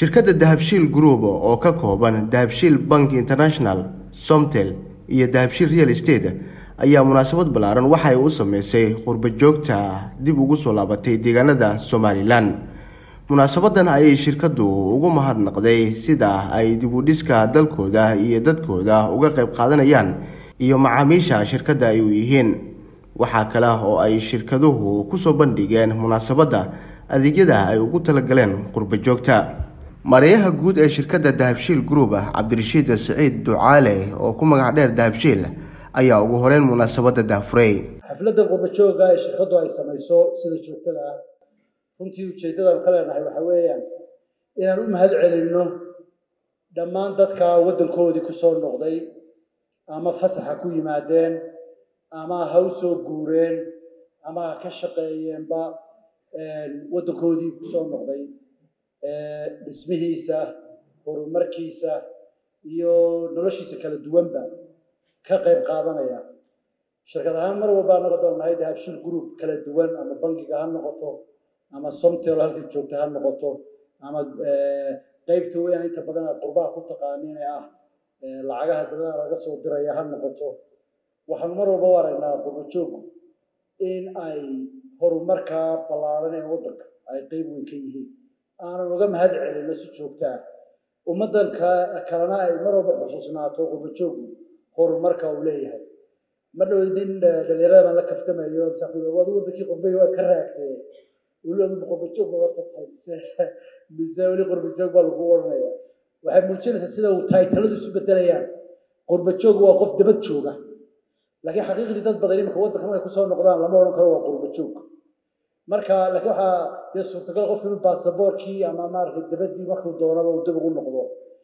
shirkadda dahabshiil group oo ka kooban dahabshiil bank international somtel iyo dahabshiil real estate ayaa munaasabad ballaaran waxay u sameysay qurba joogta dib ugu soo laabatay deegaanada somalilan munaasabadan ayay shirkaddu ugu mahadnaqday sida ay dib u dhiska dalkooda iyo dadkooda uga qayb qaadanayaan iyo macaamiisha shirkadda ay u yihiin waxaa kale oo ay shirkaduhu kusoo bandhigeen munaasabadda adeegyada ay ugu talagaleen qurba joogta mareeyaha guud ee shirkadda dahabshiil group cabdirashiid siciid ducaale oo ku magac dheer dahabshiil ayaa ugu horeyn munaasabadda daafuray xafladda qurbajooga ee shirkaddu ay samayso sida joogtada ah runtii ujeeddadaan ka leenahay waxaa weeyaan inaan u mahad celinno dhammaan dadka waddankoodii ku soo noqday ama fasaxa ku yimaadeen ama ha u soo guureen ama ha ka shaqeeyeenba waddankoodii ku soo noqday dhismihiisa horumarkiisa iyo noloshiisa kala duwanba ka qayb qaadanaya shirkad ahaan mar walba anaga doonnahay dahabshil group kala duwan ama bangiga ha noqoto ama somtel halka joogta ha noqoto ama qeybta weyn inta badan aad qurbaha ku taqaaniin ee ah lacagaha dabada laga soo diraya ha noqoto waxaanu mar walba u aragnaa qurbajoogku in ay horumarka ballaaran ee waddanka ay qeyb weyn ka yihiin aanan uga mahad celino si joogta ah ummaddan kalena ay mar walba xusuusnaato qurbajoogku horumarka uu leeyahay ma dhow nin dhalinyarada baan la kaftamayo waad wadankii qurbay waad ka raagtee weli qurbajoog baad horta tahay mise mise weli qurbajoog baa lagu odhanaya waxay muujinaysaa sida uu taytaladu isu bedelayaan qurbajoog waa qof dabad jooga laakiin xaqiiqdii dad badan imika waddanka markay kusoo noqdaan lama odhan karo waa qurbajoog marka laakiin waxaa dee suurtagal qofka inuu baasaboorkii ama maaragtay dabaddii markuu doonaba uu dib ugu noqdo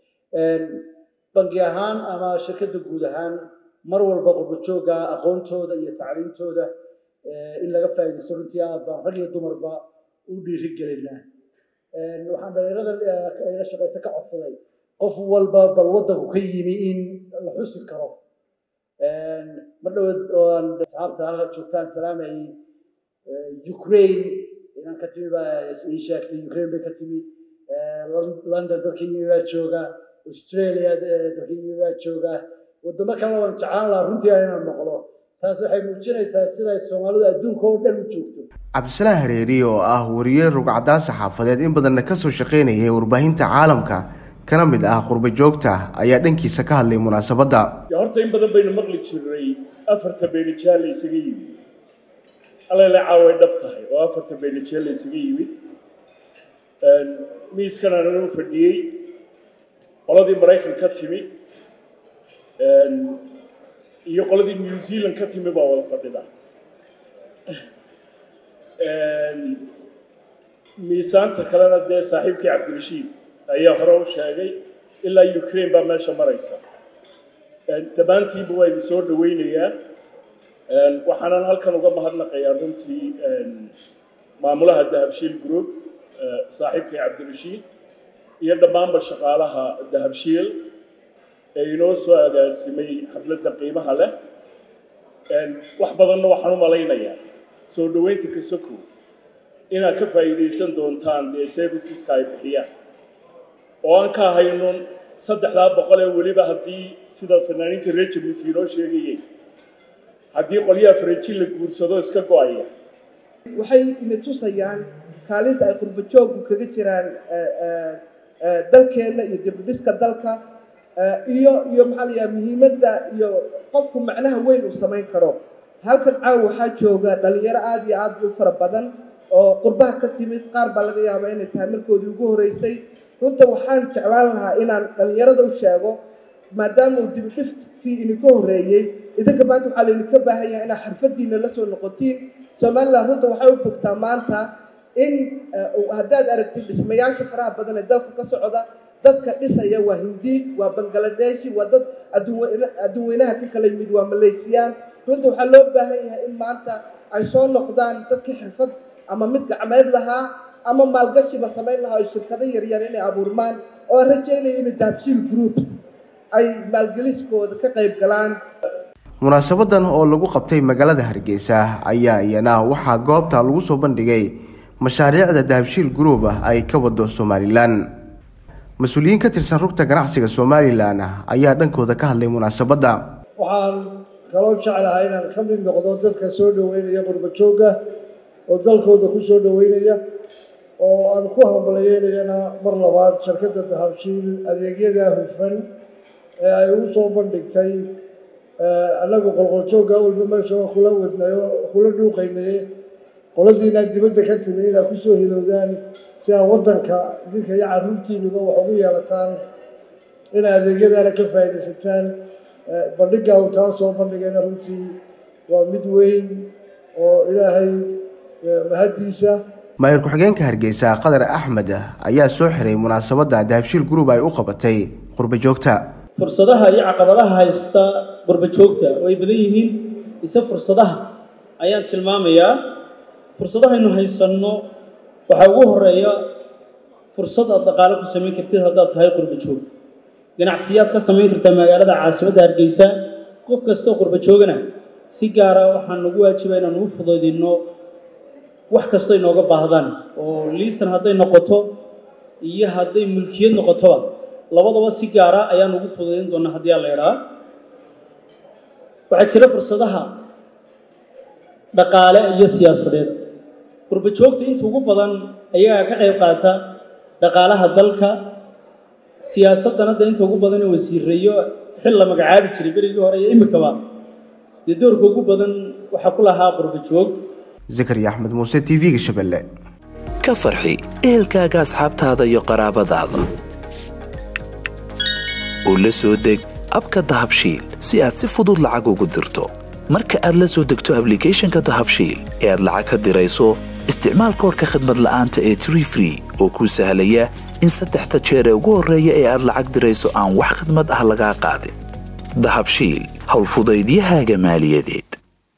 bangi ahaan ama shirkadda guud ahaan mar walba qurbajooga aqoontooda iyo tacliintooda in laga faa'iidaysto runtii aad baan rag iyo dumarba u dhiiri gelinaa waxaan dhalinyarada la shaqaysa ka codsaday qof walba bal waddanku ka yimi in la xusi karo mar dhawood ooan asxaabta halka joogtaan salaamayay ukraine inaan ka timi baa ii sheegtay ukraine bay ka timi london dadka yimi baa jooga australia dadka yimi baa jooga waddamo kalena waan jeclaan lahaa runtii inaan noqdo taas waxay muujinaysaa siday soomaalidu adduunka oo dhan u joogto cabdisalaan hareeri oo ah wariye rugcadaan saxaafadeed in badanna kasoo shaqaynayay warbaahinta caalamka kana mid ah qurba joogta ayaa dhankiisa ka hadlay munaasabadda horta in badan baynu maqli jirnay afarta beenijaal la isaga yimid alele caaway dhab tahay oo afarta beenijaal la isaga yimid miiskan aanan u fadhiyey qoladii maraykan ka timi iyo qoladii new zealand ka timi baa wada fadhida miisaanta kalena dee saaxiibkii cabdirashiid ayaa hore u sheegay ilaa ukraine baa meesha maraysa dhammaantiinba waa idin soo dhaweynayaa waxaanan halkan uga mahadnaqayaa runtii maamulaha dahabshiil group saaxiibkii cabdirashiid iyo dhammaanba shaqaalaha dahabshiil ee inoo soo agaasimay xafladda qiimaha leh wax badanna waxaan u malaynayaa soo dhoweynta kasoko inaad ka faa'iidaysan doontaan dee serviceska ay bixiyaan oo aan ka haynon saddexdaa boqol ee weliba haddii sida fanaaniinta reer jabuuti inoo sheegayay haddii qolyaha farajin la guursado iska go-aya waxay ina tusayaan kaalinta ay qurbajoogku kaga jiraan dalkeenna iyo dibudhiska dalka iyo iyo maxaa la yidhaha muhiimadda iyo qofku macnaha weyn uu samayn karo halkan caawa waxaa jooga dhalinyaro aada iyo aada u fara badan oo qurbaha ka timid qaar baa laga yaabaa inay tahay markoodii ugu horeysay runta waxaan jeclaan lahaa inaan dhalinyarada u sheego maadaama uu dibudhiftii idinka horreeyey idinka maanta waxaa laydinka baahan yahay inaad xirfadiina la soo noqotiin somalilan runta waxay u bogtaa maanta in haddaad aragtid dhismayaasha faraha badan ee dalka ka socda dadka dhisaya waa hindi waa bangaladeshi waa dad adduunweynaha ka kala yimid waa maleysiyaan runta waxaa loo baahan yahay in maanta ay soo noqdaan dadkii xirfad ama mid gacmeed lahaa ama maalgashiba samayn lahaa oo shirkado yaryar inay abuurmaan oo aan rajaynayo inay dahabshiil groups ay maalgeliskooda ka qayb galaan munaasabadan oo lagu qabtay magaalada hargeysa ayaa iyana waxaa goobta lagu soo bandhigay mashaariicda dahabshiil group ah ay ka wado somalilan mas-uuliyiin ka tirsan rugta ganacsiga somalilan ayaa dhankooda ka hadlay munaasabadda waxaan kaloo jeclahay inaan ka mid noqdo dadka soo dhoweynaya qurbo joogga oo dalkooda ku soo dhoweynaya oo aan ku hambalyeynayana mar labaad shirkadda dahabshiil adeegyada hufan ee ay ugu soo bandhigtay annagu qolqoljoogga walba meesha waa kula wadnayo kula dhuuqaynaye qoladiina dibadda ka timi inaad kusoo hilowdaan si aad waddanka idinka iyo carruurtiinuba wax ugu yeelataan inay adeegyadaana ka faa'iidaysataan bandhigga uu taa soo bandhigayna runtii waa mid weyn oo ilaahay mahaddiisa maayir ku-xigeenka hargeysa qadar axmed ayaa soo xiray munaasabadda dahabshiil group ay u qabatay qurbo joogta fursadaha iyo caqabadaha haysta qurbo joogta way badan yihiin ise fursadaha ayaan tilmaamayaa fursadahaynu haysanno waxaa ugu horeeya fursad aad dhaqaalo ku samayn kartid haddaad tahay qurbo joog ganacsiyaad ka samayn kartaa magaalada caasimadda hargeysa qof kastoo qurbo joogana si gaara waxaan nagu waajiba inaan ugu fudaydinno wax kastoo inooga baahdaan oo liisan hadday noqoto iyo hadday mulkiyad noqotoba labadaba si gaara ayaan ugu fudaydin doonaa haddii aan la idhaa waxaa jira fursadaha dhaqaale iyo siyaasadeed qurbo joogta inta ugu badan ayagaa ka qayb qaata dhaqaalaha dalka siyaasaddan hadda inta ugu badan ee wasiireeyo xil la magacaabi jiray berigii hore iyo imikaba dee doorka ugu badan waxaa ku lahaa qurbo joog zakariya axmed muuse t v-ga shabeelle ka farxi ehelkaaga asxaabtaada iyo qaraabadaada oo la soo deg abka dahabshiil si aad si fudud lacag ugu dirto marka aad la soo degto ablicathonka dahabshiil ee aad lacag ka dirayso isticmaal koorka khadmad la'aanta ee tree free oo kuu sahlaya in saddexda jeer ee ugu horreeya ee aad lacag dirayso aan wax khidmad ah lagaa qaadin dahabshiil howlfudaydiyahaaga maaliyadeed